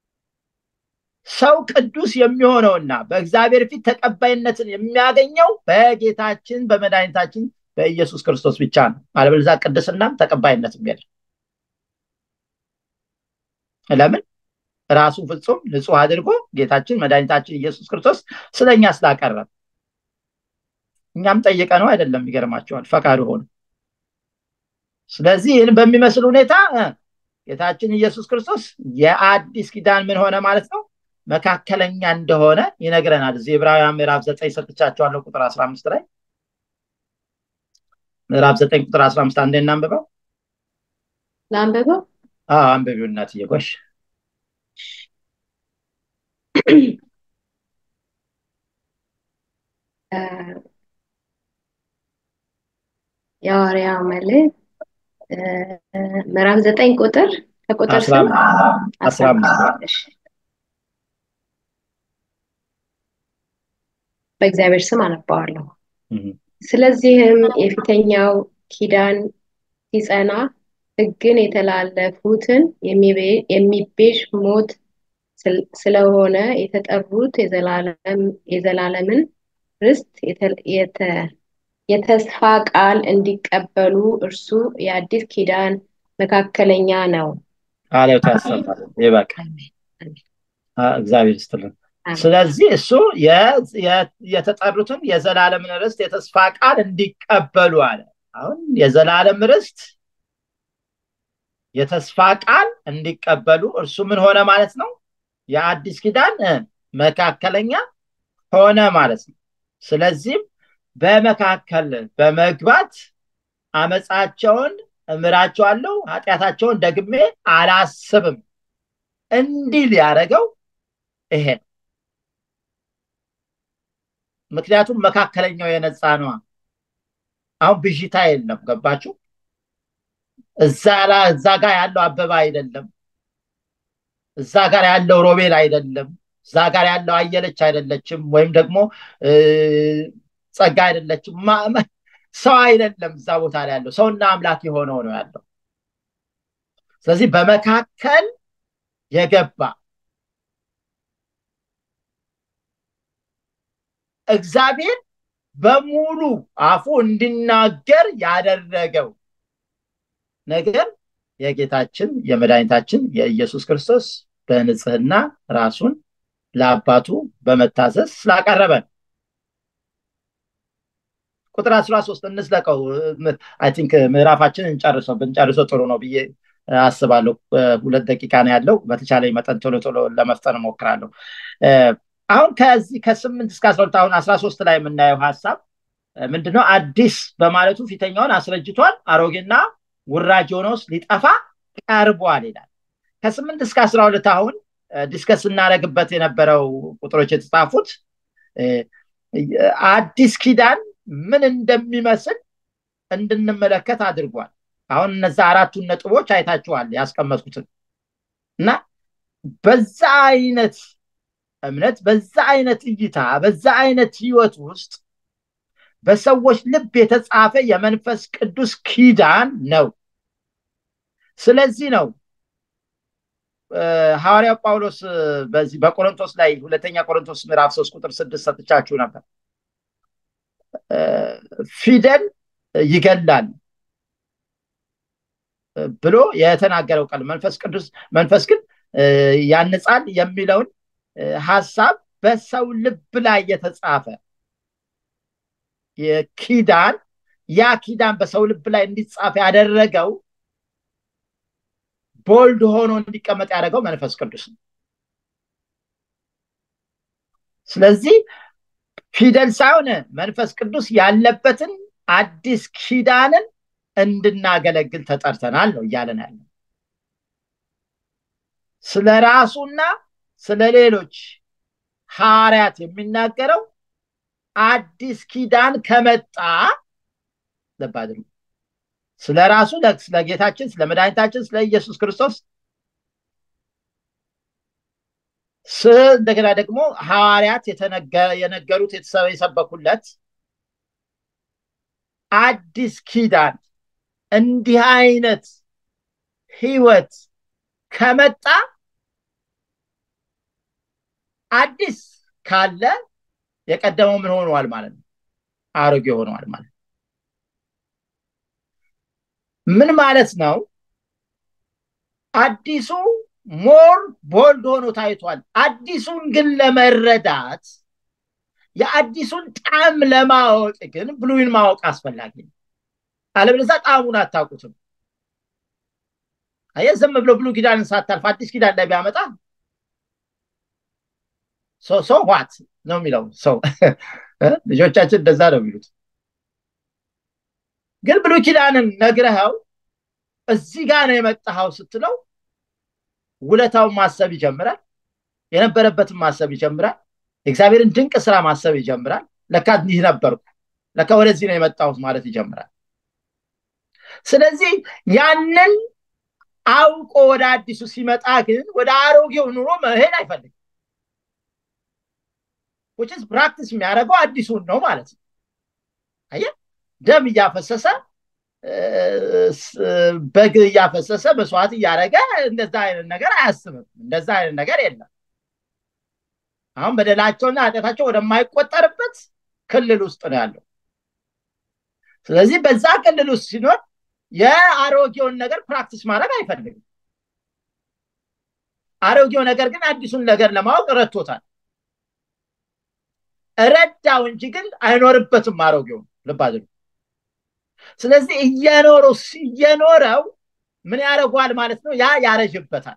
ሰው ቅዱስ የሚሆነውና በእግዚአብሔር ፊት ተቀባይነትን የሚያገኘው በጌታችን በመድኃኒታችን በኢየሱስ ክርስቶስ ብቻ ነው አለበለዛ ቅድስናም ተቀባይነትም የለም ለምን ራሱ ፍጹም ንጹህ አድርጎ ጌታችን መድኃኒታችን ኢየሱስ ክርስቶስ ስለኛ ስላቀረብ እኛም ጠይቀ ነው አይደለም ይገርማቸዋል ፈቃዱ ሆነ ስለዚህ ይህን በሚመስል ሁኔታ ጌታችን ኢየሱስ ክርስቶስ የአዲስ ኪዳን ምን ሆነ ማለት ነው መካከለኛ እንደሆነ ይነግረናል እዚህ ዕብራውያን ምዕራፍ ዘጠኝ ሰጥቻቸዋለሁ ቁጥር አስራ አምስት ላይ ምዕራፍ ዘጠኝ ቁጥር አስራ አምስት አንዴ እናንብበው ለአንብበው አንብቢው እናትዬ ጎሽ የሐዋርያው መልእክት ምዕራፍ ዘጠኝ ቁጥር ከቁጥር አስራ አስራ አምስት በእግዚአብሔር ስም አነባዋለሁ ስለዚህም የፊተኛው ኪዳን ሲጸና ህግን የተላለፉትን የሚቤዥ ሞት ስለሆነ የተጠሩት የዘላለምን ርስት የተስፋ ቃል እንዲቀበሉ እርሱ የአዲስ ኪዳን መካከለኛ ነው ቃሌው ያሰማል ይበቃ እግዚአብሔር ይስጥልን ስለዚህ እሱ የተጠሩትን የዘላለምን ርስት የተስፋ ቃል እንዲቀበሉ አለ አሁን የዘላለም ርስት የተስፋ ቃል እንዲቀበሉ እርሱ ምን ሆነ ማለት ነው የአዲስ ኪዳን መካከለኛ ሆነ ማለት ነው ስለዚህም በመካከል በመግባት አመፃቸውን እምራቸዋለሁ ኃጢአታቸውን ደግሜ አላስብም እንዲል ያደረገው ይሄ ምክንያቱም መካከለኛው የነፃ ነዋ። አሁን ብዥታ የለም። ገባችሁ? እዛ ጋር ያለው አበባ አይደለም። እዛ ጋር ያለው ሮቤል አይደለም። እዛ ጋር ያለው አየለች አይደለችም፣ ወይም ደግሞ ጸጋ አይደለችም። ሰው አይደለም። እዛ ቦታ ላይ ያለው ሰውና አምላክ የሆነው ነው ያለው። ስለዚህ በመካከል የገባ እግዚአብሔር በሙሉ አፉ እንዲናገር ያደረገው ነገር የጌታችን የመድኃኒታችን የኢየሱስ ክርስቶስ በንጽህና ራሱን ለአባቱ በመታዘዝ ስላቀረበን ቁጥር አስራ ሶስት እንስለቀው አይ ቲንክ ምዕራፋችን እንጨርሰው ብንጨርሰው ጥሩ ነው ብዬ አስባለሁ ሁለት ደቂቃ ነው ያለው በተቻለ መጠን ቶሎ ቶሎ ለመፍጠን እሞክራለሁ አሁን ከዚህ ከስምንት እስከ አስራ ሁለት አሁን አስራ ሶስት ላይ የምናየው ሀሳብ ምንድነው አዲስ በማለቱ ፊተኛውን አስረጅቷል አሮጌና ውራጅ ሆኖስ ሊጠፋ ቀርቧል ይላል ከስምንት እስከ አስራ ሁለት አሁን ዲስከስ እናደረግበት የነበረው ቁጥሮች የተጻፉት አዲስ ኪዳን ምን እንደሚመስል እንድንመለከት አድርጓል አሁን እነዛ አራቱን ነጥቦች አይታችኋል ያስቀመጥኩትን እና በዛ አይነት እምነት በዛ አይነት እይታ በዛ አይነት ህይወት ውስጥ በሰዎች ልብ የተጻፈ የመንፈስ ቅዱስ ኪዳን ነው ስለዚህ ነው ሐዋርያው ጳውሎስ በዚህ በቆሮንቶስ ላይ ሁለተኛ ቆሮንቶስ ምዕራፍ ሶስት ቁጥር ስድስት ሰጥቻችሁ ነበር ፊደል ይገላል ብሎ የተናገረው ቃል መንፈስ ቅዱስ መንፈስ ግን ያንጻል የሚለውን ሀሳብ በሰው ልብ ላይ የተጻፈ የኪዳን ያ ኪዳን በሰው ልብ ላይ እንዲጻፍ ያደረገው ቦልድ ሆኖ እንዲቀመጥ ያደረገው መንፈስ ቅዱስ ነው ስለዚህ ፊደል ሳይሆን መንፈስ ቅዱስ ያለበትን አዲስ ኪዳንን እንድናገለግል ተጠርተናል ነው እያለን ያለ ስለ ራሱና ስለ ሌሎች ሐዋርያት የሚናገረው አዲስ ኪዳን ከመጣ ልብ አድርጉ ስለ ራሱ ስለ ጌታችን ስለ መድኃኒታችን ስለ ኢየሱስ ክርስቶስ እንደገና ደግሞ ሐዋርያት የነገሩት የሰበኩለት አዲስ ኪዳን እንዲህ አይነት ህይወት ከመጣ አዲስ ካለ የቀደመው ምን ሆነዋል ማለት ነው አሮጌ ሆነዋል ማለት ምን ማለት ነው አዲሱ ሞር ቦልድ ሆኖ ታይቷል አዲሱን ግን ለመረዳት የአዲሱን ጣም ለማወቅ ግን ብሉይን ማወቅ አስፈላጊ ነው አለበለዛ ጣዕሙን አታውቁትም አየ ዝም ብሎ ብሉ ኪዳንን ሳታልፍ አዲስ ኪዳን ላይ ቢያመጣ ሰው ዋት ነው የሚለው ሰው ልጆቻችን እንደዛ ነው የሚሉት ግን ብሉ ኪዳንን ነግረኸው እዚህ ጋር ነው የመጣኸው ስትለው ውለታውን ማሰብ ይጀምራል የነበረበትን ማሰብ ይጀምራል የእግዚአብሔርን ድንቅ ስራ ማሰብ ይጀምራል ለካ ይህ ነበርኩ ለካ ወደዚህ ነው የመጣሁት ማለት ይጀምራል ስለዚህ ያንን አውቆ ወደ አዲሱ ሲመጣ ግን ወደ አሮጌው ኑሮ መሄድ አይፈልግም ውጭስ ፕራክቲስ የሚያደርገው አዲሱን ነው ማለት ነው አየ ደም እያፈሰሰ በግ እያፈሰሰ መስዋዕት እያደረገ እንደዛ አይነት ነገር አያስብም እንደዛ አይነት ነገር የለም አሁን በደላቸውና ኃጢአታቸው ወደማይቆጠርበት ክልል ውስጥ ነው ያለው ስለዚህ በዛ ክልል ውስጥ ሲኖር የአሮጌውን ነገር ፕራክቲስ ማድረግ አይፈልግም አሮጌው ነገር ግን አዲሱን ነገር ለማወቅ ረድቶታል ረዳው እንጂ ግን አይኖርበትም አሮጌው ልብ አድርጉ ስለዚህ እየኖረው እየኖረው ምን ያደርጓል ማለት ነው ያ ያረጅበታል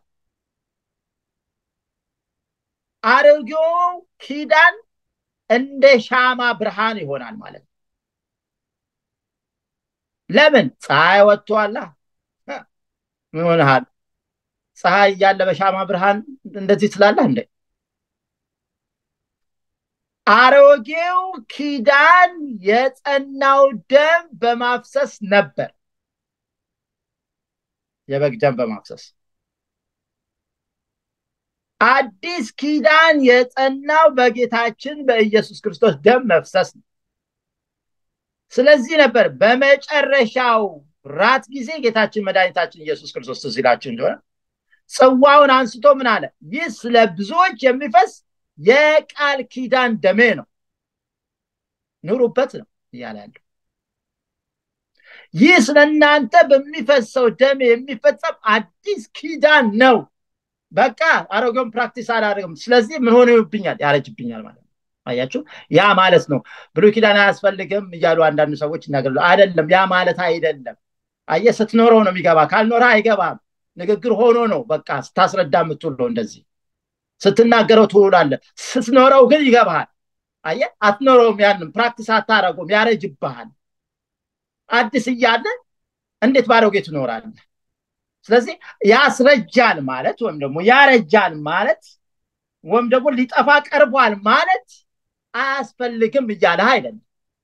አሮጌው ኪዳን እንደ ሻማ ብርሃን ይሆናል ማለት ነው ለምን ፀሐይ ወጥቷላ ምን ሆነሃል ፀሐይ እያለ በሻማ ብርሃን እንደዚህ ትላለህ እንደ አሮጌው ኪዳን የጸናው ደም በማፍሰስ ነበር የበግ ደም በማፍሰስ አዲስ ኪዳን የጸናው በጌታችን በኢየሱስ ክርስቶስ ደም መፍሰስ ነው ስለዚህ ነበር በመጨረሻው ራት ጊዜ ጌታችን መድኃኒታችን ኢየሱስ ክርስቶስ ትዝ ይላችሁ እንደሆነ ጽዋውን አንስቶ ምን አለ ይህ ስለ ብዙዎች የሚፈስ የቃል ኪዳን ደሜ ነው ኑሩበት ነው እያለ ያለው ይህ ስለ እናንተ በሚፈሰው ደሜ የሚፈጸም አዲስ ኪዳን ነው በቃ አሮጌውን ፕራክቲስ አላደርግም ስለዚህ ምን ሆነ ይብኛል ያረጅብኛል ማለት ነው አያችሁ ያ ማለት ነው ብሉይ ኪዳን አያስፈልግም እያሉ አንዳንድ ሰዎች ይናገራሉ አይደለም ያ ማለት አይደለም አየ ስትኖረው ነው የሚገባ ካልኖረ አይገባም ንግግር ሆኖ ነው በቃ ስታስረዳ የምትውለው እንደዚህ ስትናገረው ትውላለ ስትኖረው ግን ይገባሃል አየ አትኖረውም ያንም ፕራክቲስ አታረጉም ያረጅብሃል አዲስ እያለ እንዴት ባሮጌ ትኖራለ ስለዚህ ያስረጃል ማለት ወይም ደግሞ ያረጃል ማለት ወይም ደግሞ ሊጠፋ ቀርቧል ማለት አያስፈልግም እያለህ አይደለም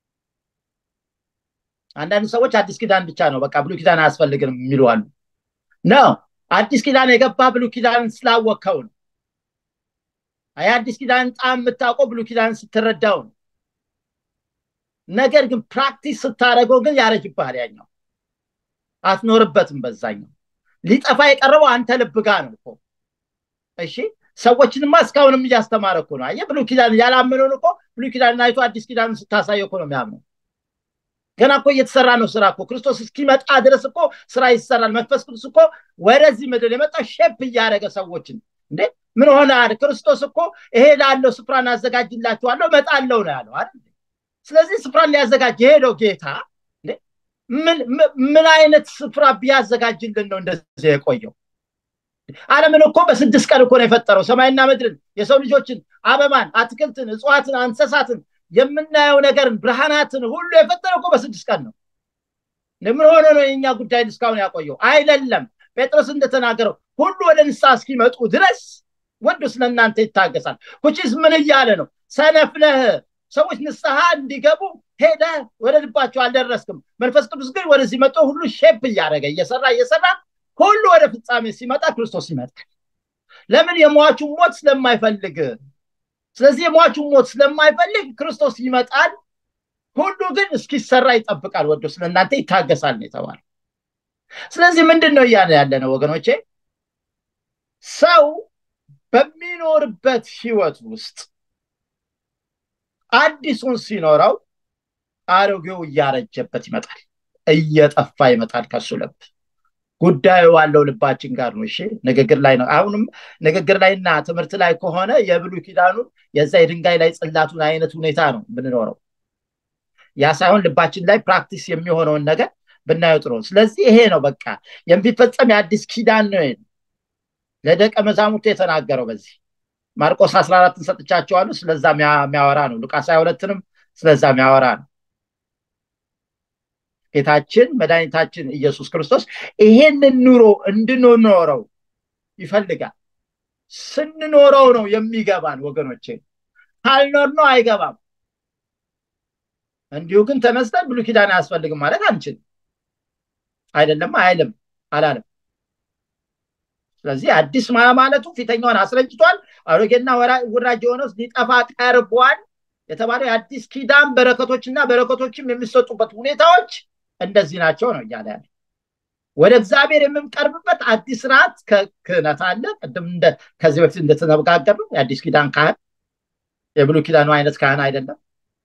አንዳንድ ሰዎች አዲስ ኪዳን ብቻ ነው በቃ ብሉ ኪዳን አያስፈልግም የሚሉ አሉ ነው አዲስ ኪዳን የገባ ብሉ ኪዳን ስላወቅከው ነው የአዲስ ኪዳን ጣም የምታውቀው ብሉ ኪዳን ስትረዳው ነው ነገር ግን ፕራክቲስ ስታደረገው ግን ያረጅብሃል ያኛው አትኖርበትም በዛኛው ሊጠፋ የቀረበው አንተ ልብ ጋር ነው እኮ እሺ ሰዎችንማ እስካሁንም እያስተማረ እኮ ነው አየ ብሉ ኪዳን ያላመነውን እኮ ብሉ ኪዳን አይቶ አዲስ ኪዳን ስታሳየው እኮ ነው የሚያምነው ገና እኮ እየተሰራ ነው ስራ እኮ ክርስቶስ እስኪመጣ ድረስ እኮ ስራ ይሰራል መንፈስ ቅዱስ እኮ ወደዚህ ምድር የመጣ ሼፕ እያደረገ ሰዎችን እንዴ ምን ሆነ ክርስቶስ እኮ ይሄ ላለው ስፍራን አዘጋጅላችኋለሁ መጣለው ነው ያለው አይደል ስለዚህ ስፍራን ሊያዘጋጅ የሄደው ጌታ ምን አይነት ስፍራ ቢያዘጋጅልን ነው እንደዚህ የቆየው አለምን እኮ በስድስት ቀን እኮ ነው የፈጠረው ሰማይና ምድርን የሰው ልጆችን አበባን አትክልትን እጽዋትን እንስሳትን የምናየው ነገርን ብርሃናትን ሁሉ የፈጠረው እኮ በስድስት ቀን ነው ምን ሆነ ነው የኛ ጉዳይ እስካሁን ያቆየው አይደለም ጴጥሮስ እንደተናገረው ሁሉ ወደ ንስሐ እስኪመጡ ድረስ ወዱ ስለእናንተ ይታገሳል ኩቺስ ምን እያለ ነው ሰነፍነህ ሰዎች ንስሐ እንዲገቡ ሄደ ወደ ልባቸው አልደረስክም መንፈስ ቅዱስ ግን ወደዚህ መጥቶ ሁሉ ሼፕ እያደረገ እየሰራ እየሰራ ሁሉ ወደ ፍጻሜ ሲመጣ ክርስቶስ ይመጣል ለምን የሟቹ ሞት ስለማይፈልግ ስለዚህ የሟቹ ሞት ስለማይፈልግ ክርስቶስ ይመጣል ሁሉ ግን እስኪሰራ ይጠብቃል ወዶ ስለእናንተ ይታገሳል ነው የተባለ ስለዚህ ምንድን ነው እያለ ያለ ነው ወገኖቼ ሰው በሚኖርበት ህይወት ውስጥ አዲሱን ሲኖረው አሮጌው እያረጀበት ይመጣል እየጠፋ ይመጣል ከሱ ልብ ጉዳዩ ዋለው ልባችን ጋር ነው እሺ ንግግር ላይ ነው አሁንም ንግግር ላይና ትምህርት ላይ ከሆነ የብሉ ኪዳኑን የዛ የድንጋይ ላይ ጽላቱን አይነት ሁኔታ ነው ብንኖረው ያ ሳይሆን ልባችን ላይ ፕራክቲስ የሚሆነውን ነገር ብናየው ጥሩ ስለዚህ ይሄ ነው በቃ የሚፈጸም የአዲስ ኪዳን ነው ለደቀ መዛሙርቱ የተናገረው በዚህ ማርቆስ 14 ሰጥቻቸዋሉ ስለዛ የሚያወራ ነው ሉቃስ 22ንም ስለዛ የሚያወራ ነው ጌታችን መድኃኒታችን ኢየሱስ ክርስቶስ ይሄንን ኑሮ እንድንኖረው ይፈልጋል ስንኖረው ነው የሚገባን ወገኖቼ ካልኖር ነው አይገባም እንዲሁ ግን ተነስተን ብሉ ኪዳን አያስፈልግም ማለት አንችልም አይደለም አይልም አላለም ስለዚህ አዲስ ማለቱ ፊተኛውን አስረጅቷል አሮጌና ውራጅ የሆነው ሊጠፋ ቀርቧል የተባለው የአዲስ ኪዳን በረከቶችና በረከቶችም የሚሰጡበት ሁኔታዎች እንደዚህ ናቸው ነው እያለ ያለ ወደ እግዚአብሔር የምንቀርብበት አዲስ ስርዓት ክህነት አለ ቅድም ከዚህ በፊት እንደተነጋገር ነው የአዲስ ኪዳን ካህን የብሉ ኪዳኑ አይነት ካህን አይደለም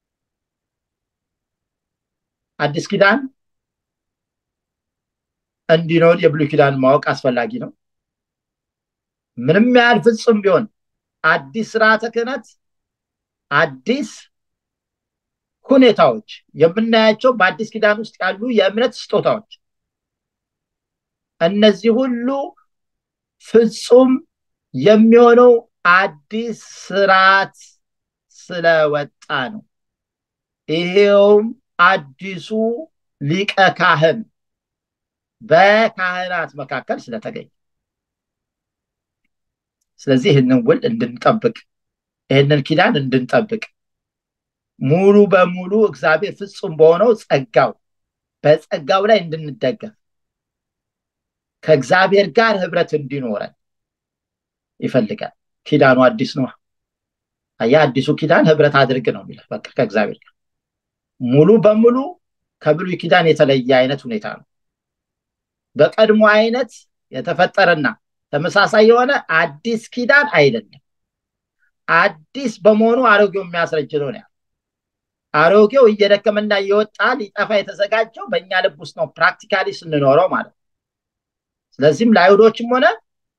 አዲስ ኪዳን እንዲኖር የብሉ ኪዳን ማወቅ አስፈላጊ ነው ምንም ያህል ፍጹም ቢሆን አዲስ ስርዓተ ክህነት አዲስ ሁኔታዎች የምናያቸው በአዲስ ኪዳን ውስጥ ያሉ የእምነት ስጦታዎች እነዚህ ሁሉ ፍጹም የሚሆነው አዲስ ስርዓት ስለወጣ ነው ይሄውም አዲሱ ሊቀ ካህን በካህናት መካከል ስለተገኘ ስለዚህ ይህንን ውል እንድንጠብቅ ይህንን ኪዳን እንድንጠብቅ ሙሉ በሙሉ እግዚአብሔር ፍጹም በሆነው ጸጋው በጸጋው ላይ እንድንደገፍ ከእግዚአብሔር ጋር ህብረት እንዲኖረን ይፈልጋል። ኪዳኑ አዲስ ነው። አያ አዲሱ ኪዳን ህብረት አድርግ ነው የሚለው በቃ ከእግዚአብሔር ጋር ሙሉ በሙሉ ከብሉይ ኪዳን የተለየ አይነት ሁኔታ ነው። በቀድሞ አይነት የተፈጠረና ተመሳሳይ የሆነ አዲስ ኪዳን አይደለም። አዲስ በመሆኑ አሮጌው የሚያስረጅ ነው ነው አሮጌው እየደከመና እየወጣ ሊጠፋ የተዘጋጀው በእኛ ልብ ውስጥ ነው ፕራክቲካሊ ስንኖረው ማለት ነው። ስለዚህም ለአይሁዶችም ሆነ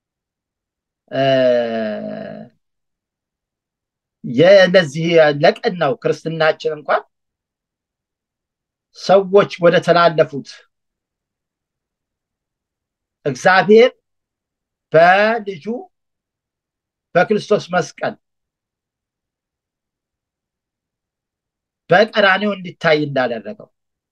የነዚህ ለቀናው ክርስትናችን እንኳን ሰዎች ወደ ተላለፉት እግዚአብሔር በልጁ በክርስቶስ መስቀል በቀራኔው እንዲታይ እንዳደረገው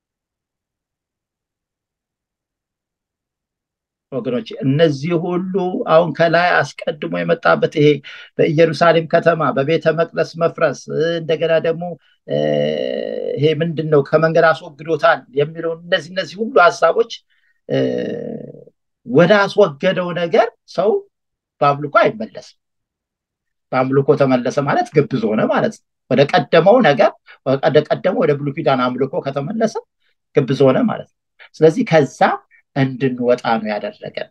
ወገኖች እነዚህ ሁሉ አሁን ከላይ አስቀድሞ የመጣበት ይሄ በኢየሩሳሌም ከተማ በቤተ መቅደስ መፍረስ እንደገና ደግሞ ይሄ ምንድን ነው ከመንገድ አስወግዶታል የሚለው እነዚህ እነዚህ ሁሉ ሀሳቦች ወደ አስወገደው ነገር ሰው በአምልኮ አይመለስም። በአምልኮ ተመለሰ ማለት ግብዝ ሆነ ማለት ነው። ወደ ቀደመው ነገር ወደ ቀደመው ወደ ብሉይ ኪዳን አምልኮ ከተመለሰ ግብዝ ሆነ ማለት ነው። ስለዚህ ከዛ እንድንወጣ ነው ያደረገን።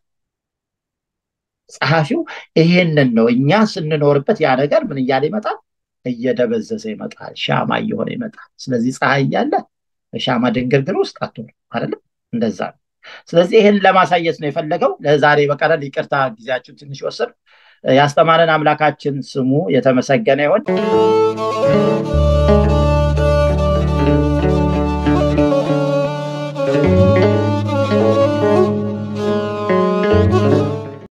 ጸሐፊው ይሄንን ነው እኛ ስንኖርበት ያ ነገር ምን እያለ ይመጣል? እየደበዘዘ ይመጣል፣ ሻማ እየሆነ ይመጣል። ስለዚህ ፀሐይ እያለ ሻማ ድንግርግር ውስጥ አትሆንም አይደለም? እንደዛ ነው። ስለዚህ ይህን ለማሳየት ነው የፈለገው። ለዛሬ በቀረን ይቅርታ ጊዜያችን ትንሽ ወሰድ። ያስተማረን አምላካችን ስሙ የተመሰገነ ይሆን።